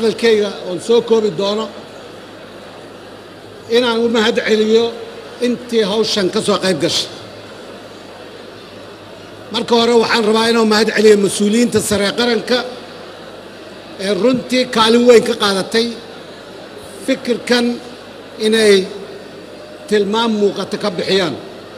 hadalkayga oon soo koobi doono inaan u mahad celiyo intii hawshan ka soo qayb gashay marka hore waxaan rabaa inuu mahad celiyo mas-uuliyiinta sare ee qaranka ee runtii kaalin weyn ka qaadatay fikirkan inay tilmaam muuqata ka bixiyaan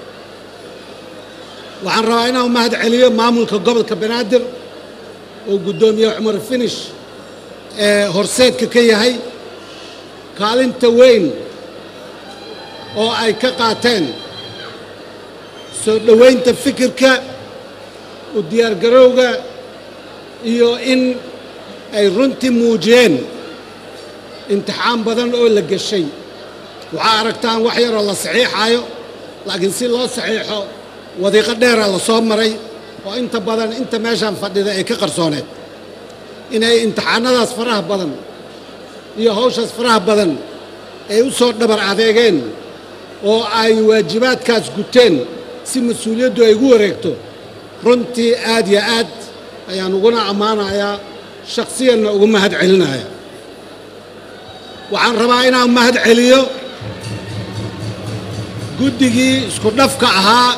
waxaan rabaa inaan u mahad celiyo maamulka gobolka banaadir oo guddoomiye cumar finish ee horseedka ka yahay kaalinta weyn oo ay ka qaateen soo dhowaynta fikirka u diyaargarowga iyo in ay runtii muujiyeen imtixaan badan oo la geshay waxaa aragtaan wax yaroo la saxiixaayo laakiin si loo saxiixo wadiiqo dheera la soo maray oo inta badan inta meeshaan fadhida ay ka qarsooneed inay imtixaanadaas faraha badan iyo hawshaas faraha badan ay u soo dhabar adeegeen oo ay waajibaadkaas guteen si mas-uuliyaddu ay ugu wareegto runtii aad yo aad ayaan uguna ammaanayaa shakhsiyanna ugu mahad celinaya waxaan rabaa inaan mahad celiyo guddigii isku dhafka ahaa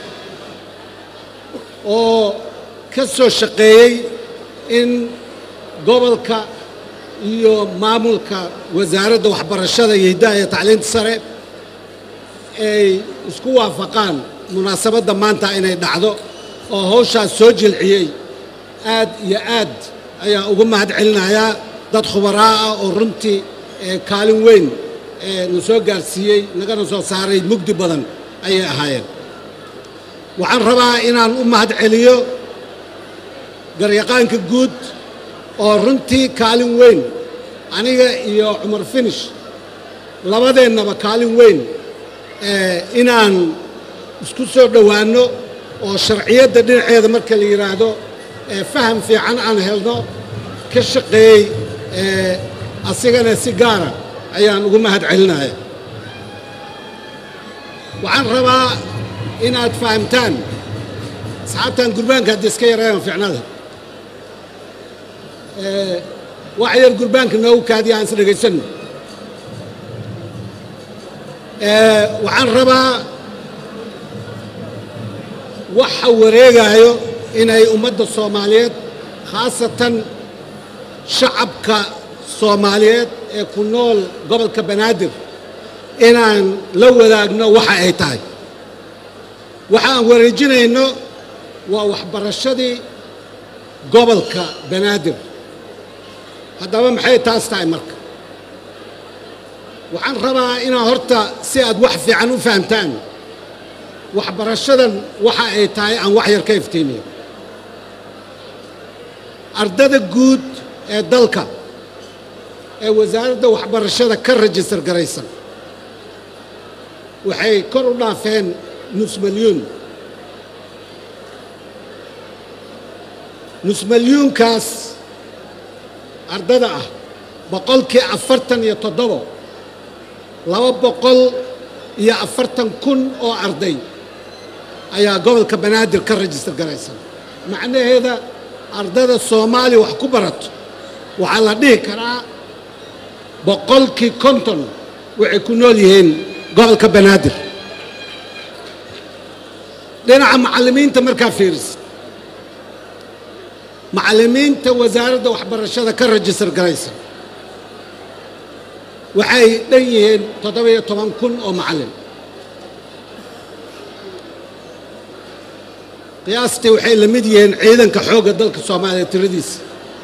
oo ka soo shaqeeyey in gobolka iyo maamulka wasaaradda waxbarashada iyo hiddaha iyo tacliinta sare ay isku waafaqaan munaasabadda maanta inay dhacdo oo hawshaas soo jilciyey aad iyo aad ayaan ugu mahad celinayaa dad khubaraa ah oo runtii kaalin weyn na soo gaarsiiyey nagana soo saaray mugdi badan ayay ahaayeen waxaan rabaa inaan u mahad celiyo garyaqaanka guud oo runtii kaalin weyn aniga iyo cumar finish labadeennaba kaalin weyn inaan isku soo dhowaanno oo sharciyadda dhinaceeda marka la yidhaahdo faham fiican aan helno ka shaqeeyey asigana si gaara ayaan ugu mahad celinaya waxaan rabaa inaad fahamtaan asxaabtan gurbaanka haddii iska yareeyaan fiicnada wax yar gurbaanka noogu kaadiya aan is dhegaysanno waxaan rabaa waxa wareegaayo inay ummadda soomaaliyeed khaasatan shacabka soomaaliyeed ee ku nool gobolka banaadir inaan la wadaagno waxa ay tahay waxa aan wareejinayno waa waxbarashadii gobolka banaadir haddaba maxay taas tahay marka waxaan rabaa inaan horta si aad wax fiican u fahamtaan waxbarashadan waxa ay tahay aan wax yar ka iftiimiyo ardada guud ee dalka ee wasaaradda waxbarashada ka rajistar garaysan waxay kor u dhaafeen nus milyuun nus milyuunkaas ardada ah boqolkii afartan iyo toddobo laba boqol iyo afartan kun oo arday ayaa gobolka banaadir ka rajistar garaysan macnaheeda ardada soomaaliya wax ku barato waxaa la dhihi karaa boqolkii konton waxay ku nool yihiin gobolka banaadir dhinaca macallimiinta markaa fiirisa macallimiinta wasaaradda waxbarashada ka rajistar garaysan waxay dhan yihiin toddoba-iyo toban kun oo macallin qiyaastii waxay la mid yihiin ciidanka xoogga dalka soomaaliya tiradiisa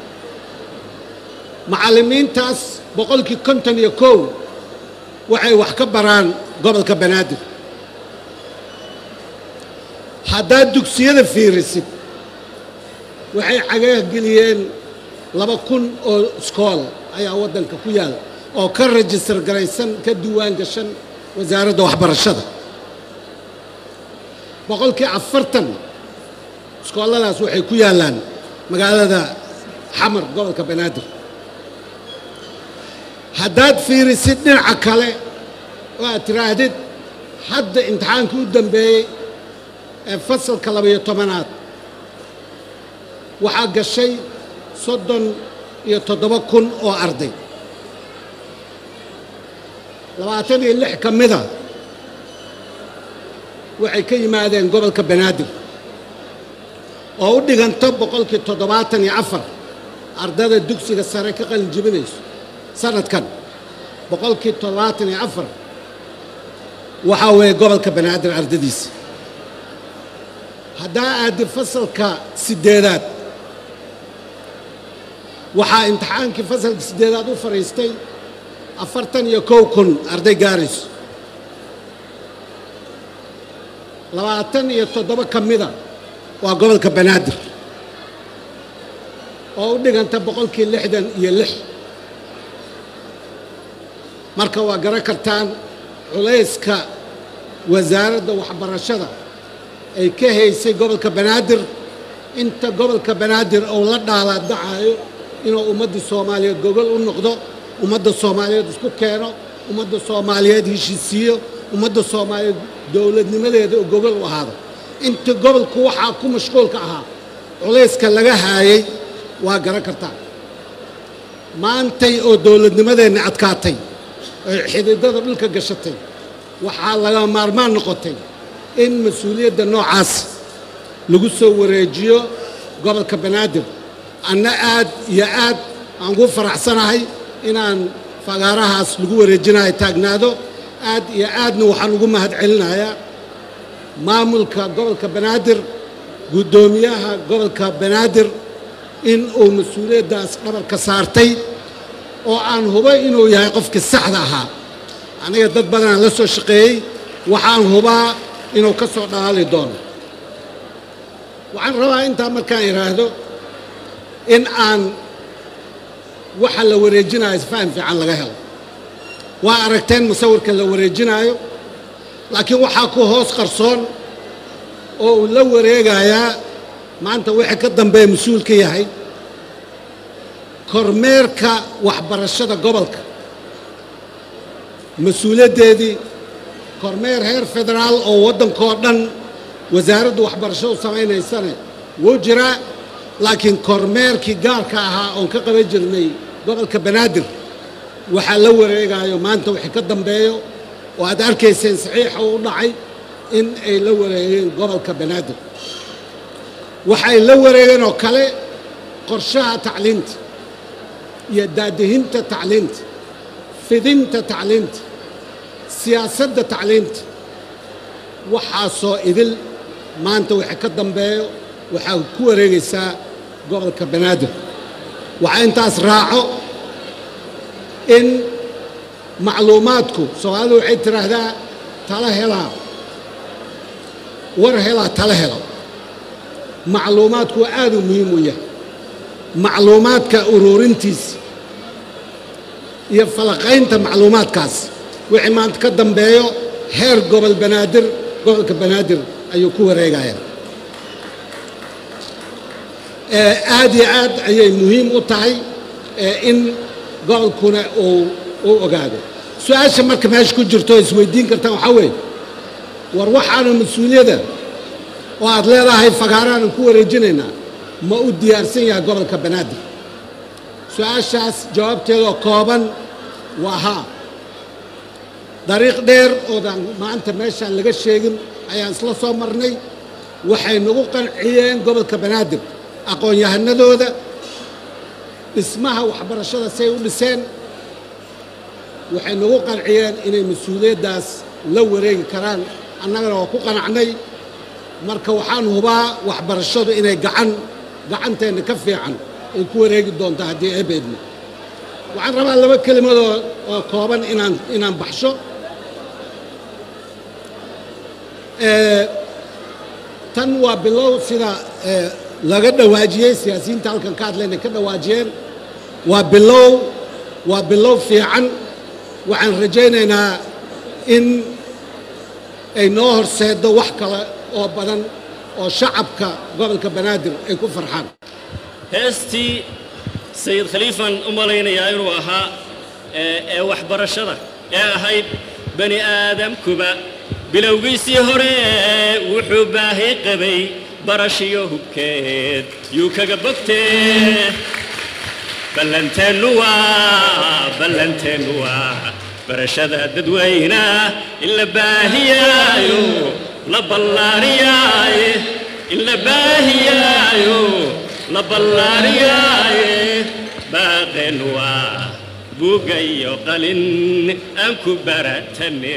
macallimiintaas boqolkii konton iyo kow waxay wax ka baraan gobolka banaadir haddaad dugsiyada fiirisid waxay cagaha geliyeen laba kun oo iskool ayaa waddanka ku yaal oo ka rajistar garaysan ka diiwaan gashan wasaaradda waxbarashada boqolkii afartan iskooladaas waxay ku yaallaan magaalada xamar gobolka banaadir haddaad fiirisid dhinaca kale oo aad tiraahdid hadda imtixaankii u dambeeyey ee fasalka labaiyo tobanaad waxaa gashay soddon iyo toddoba kun oo arday labaatan iyo lix ka mida waxay ka yimaadeen gobolka banaadir oo u dhiganta boqolkii toddobaatan iyo afar ardada dugsiga sare ka qalin jebinayso sanadkan boqolkii toddobaatan iyo afar waxaa weeye gobolka banaadir ardadiisa haddaa aadi fasalka siddeedaad waxaa imtixaankii fasalka siddeedaad u fadhiistay afartan iyo kow kun arday gaarayso labaatan iyo toddoba ka mida waa gobolka banaadir oo u dhiganta boqolkii lixdan iyo lix marka waa garan kartaan culayska wasaaradda waxbarashada ay ka haysay gobolka banaadir inta gobolka banaadir uu la dhaalaadacayo inuu ummadda soomaaliyeed gogol u noqdo ummadda soomaaliyeed isku keeno ummadda soomaaliyeed heshiisiiyo ummadda soomaaliyeed dowladnimadeeda oo gogol u ahaado inta gobolku waxaa ku mashquulka ahaa culayska laga haayay waa garan kartaa maantay oo dowladnimadeenna adkaatay oy xididada dhulka gashatay waxaa laga maarmaan noqotay in mas-uuliyadda noocaas lagu soo wareejiyo gobolka banaadir anna aad iyo aad aan ugu faraxsanahay inaan fagaarahaas lagu wareejinayo taagnaado aad iyo aadna waxaan ugu mahad celinayaa maamulka gobolka banaadir guddoomiyaha gobolka banaadir in uu mas-uuliyaddaas dhabarka saartay oo aan hubay inuu yahay qofkii saxda ahaa aniga dad badanaan la soo shaqeeyey waxaan hubaa inuu ka soo dhalaali doono waxaan rabaa intaa markaan idhaahdo in aan waxa la wareejinayo faham fiican laga helo waa aragteen musawirka la wareejinaayo laakiin waxaa ku hoos qarsoon oo uu la wareegayaa maanta wixii ka dambeeya mas-uulka yahay kormeerka waxbarashada gobolka mas-uuliyaddeedii kormeer heer federaal oo waddankoo dhan wasaaraddu waxbarasho u samaynaysane wuu jiraa laakiin kormeerkii gaarka ahaa oon ka qaban jirnay gobolka banaadir waxaa la wareegayo maanta wixii ka dambeeyo oo aad arkayseen saxiixa u dhacay in ay la wareegeen gobolka banaadir waxay la wareegeen oo kale qorshaha tacliinta iyo daadihinta tacliinta fidinta tacliinta siyaasadda tacliinta waxaasoo idil maanta wixii ka dambeeyo waxaa ku wareegaysaa gobolka banaadir waxaa intaas raaco in macluumaadku soomaalidu waxay tidhaahdaa tala helaa war helaa tala helo macluumaadku waa aad u muhiim u yahay macluumaadka uruurintiisa iyo falaqaynta macluumaadkaas wixii maanta ka dambeeyo heer gobol banaadir gobolka banaadir ayuu ku wareegayaa aad iyo aad ayay muhiim u tahay in gobolkuna uu u ogaado su-aasha marka meesha ku jirto isweydiin kartaan waxaa weeye war waxaana mas-uuliyadda oo aad leedahay fagaaraanan ku wareejinaynaa ma u diyaarsan yahay gobolka banaadir su-aashaas jawaabteedoo kooban waa haa dariiq dheer oodan maanta meeshaan laga sheegin ayaan isla soo marnay waxay nagu qanciyeen gobolka banaadir aqoon-yahanadooda dhismaha waxbarashada say u dhiseen waxay nagu qanciyeen inay mas-uuliyaddaas la wareegi karaan annagana waa ku qanacnay marka waxaan hubaa waxbarashadu inay gacan gacanteenna ka fiican ay ku wareegi doonto haddii ebeedna waxaan rabaa laba kelimadoo oo kooban inaan inaan baxsho tan waa bilow sida laga dhawaajiyey siyaasiyiinta halkan ka hadlayna ka dhawaajiyeen waa bilow waa bilow fiican waxaan rajaynaynaa in ay noo horseeddo wax kale oo badan oo shacabka gobolka banaadir ay ku farxaan heestii sayid khaliifan u malaynayaa inuu ahaa ee waxbarashada ee ahayd bani aadamkuba bilowgiisii hore wuxuu baahi qabay barashiyo hubkeed yuu kaga bogtee ballanteennu waa ballanteennu waa barashada dadweyna in la baahiyaayo la ballaariyaaye in la baahiyaayo la ballaariyaaye baaqeennu waa buugga iyo qalin aan ku baratane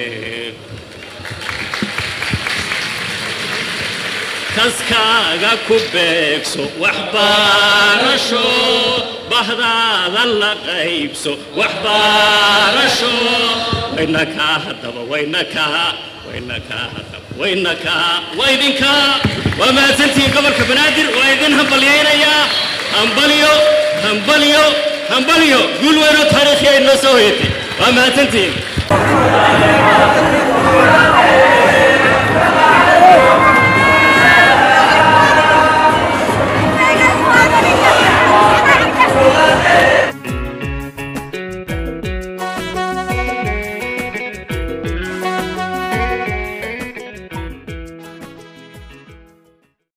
kaskaaga ku beegso waxbarasho bahdaada la qaybso waxbarasho wayna kaa haddaba wayna kaa wayna kaa haddaba wayna kaa waa idinkaa waa mahadsantihiin gobolka banaadir waa idin hambalyaynayaa hambalyo hambalyo hambalyo guul weynoo taariikhi ay noo soo hoyatay waa mahadsantihiin